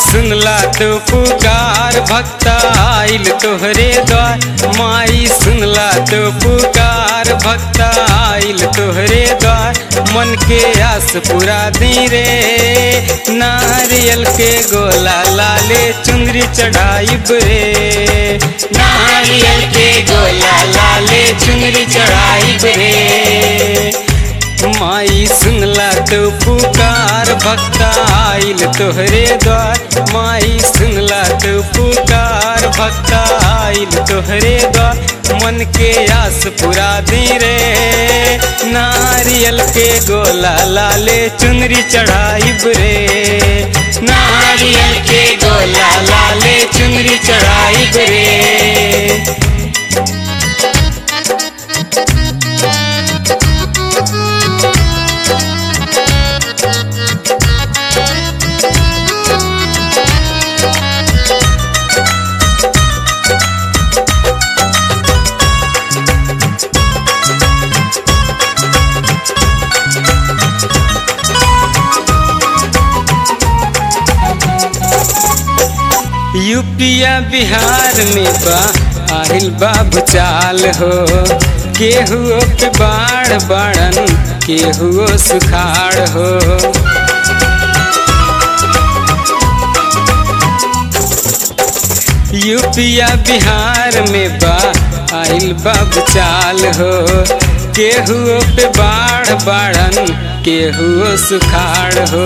सुनला तो पुकार भक्त आइल तोहरे द्वार माई सुनला तो पुकार भक्त आइल तोहरे द्वार मन के आस पूरा दी रे नारियल के गोला लाले चुंदरी चढ़ाइब रे नारियल के गोला लाले चुंदरी चढ़ाइब रे माई सुनला तो पुकार भक्त आइल तोहरे द्वार माई सुनला तो पुकार भक्त आइल तोहरे द्वार मन के आस पूरा दी रे नारियल के गोला लाले चुनरी चढ़ाइब रे नारियल के गोला लाले चुनरी चढ़ाइब रे यूपिया बिहार में बा आहिल बाबू चाल हो केहुओ पे बाढ़ बाड़न केहुओ सुखाड़ हो यूपिया बिहार में बा आइल बाबू चाल हो केहुओ पे बाढ़ बाड़न केहुओ सुखाड़ हो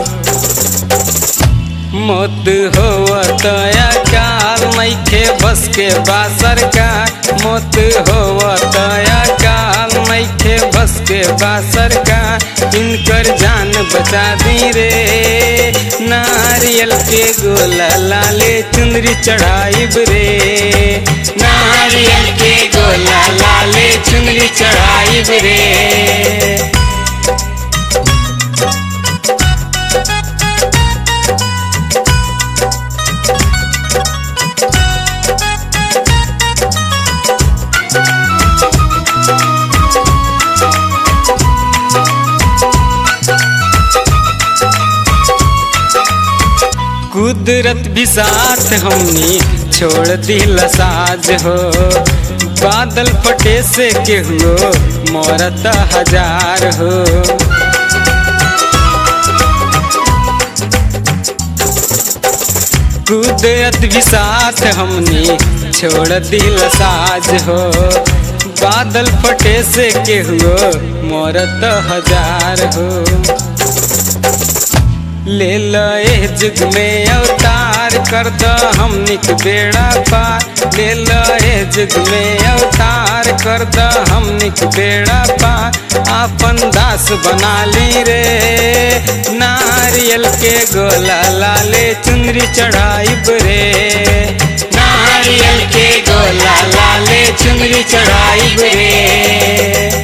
मौत हो तया काल मैखे बस के बा सरकार मौत हो तया काल मैखे बस के बा सरकार इनकर जान बचा दी रे नारियल के गोला लाले चुंदरी चढ़ाइब रे नारियल के गोला लाले चुंदरी चढ़ाइब रे कुदरत भी साथ हमनी छोड़ दिल साज हो बादल फटे से केहुओ मोरत हजार हो कुदरत भी साथ हमनी छोड़ दिल साज हो बादल फटे से केहुओ मोरत हजार हो ले लए जुग में अवतार कर द हमनिक बेड़ा पार ले लए जुग में अवतार कर द हमनिक बेड़ा पार आपन दास बना ली रे नारियल के गोला लाले चुनरी चढ़ाइब रे नारियल के गोला लाले चुनरी चढ़ाइब रे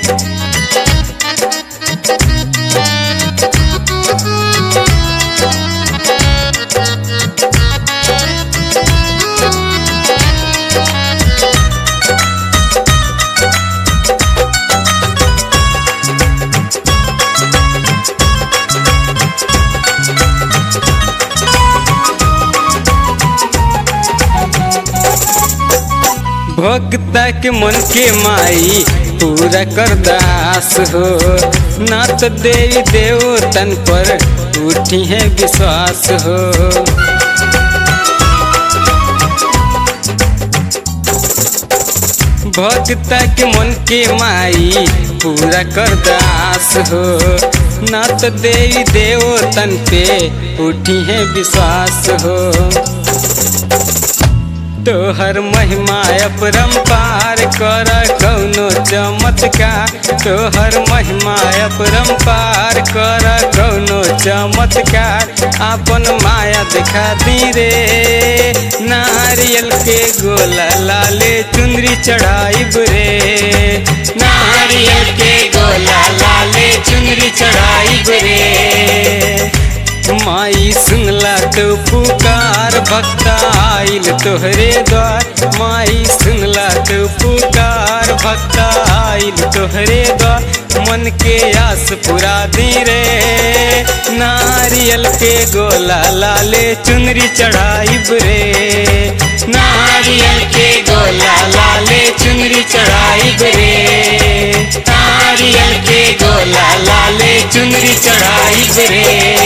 भक्ता के मन के माई पूरा कर दास हो ना तो देवी देवतन पर उठी है विश्वास हो भक्ता के मन के माई पूरा कर दास हो ना तो देवी देवतन पे उठी है विश्वास हो तोहर महिमा अपरंपार कर कौनो चमत्कार तोहर महिमा अपरंपार कर कौनो चमत्कार आपन माया दिखा दी रे नारियल के गोला लाले चुंदरी चढ़ाइब रे नारियल के गोला लाले चुंदरी चढ़ाइब रे माई सुनला तो पुकार भक्त आइल तोहरे द्वार माई सुनला तो पुकार भक्त आइल तोहरे द्वार मन के आस पूरा दी रे नारी नारियल के गोला लाले चुनरी चढ़ाइब रे नारियल के गोला लाले चुनरी चढ़ाइब रे नारियल के गोला लाले चुनरी चढ़ाइब रे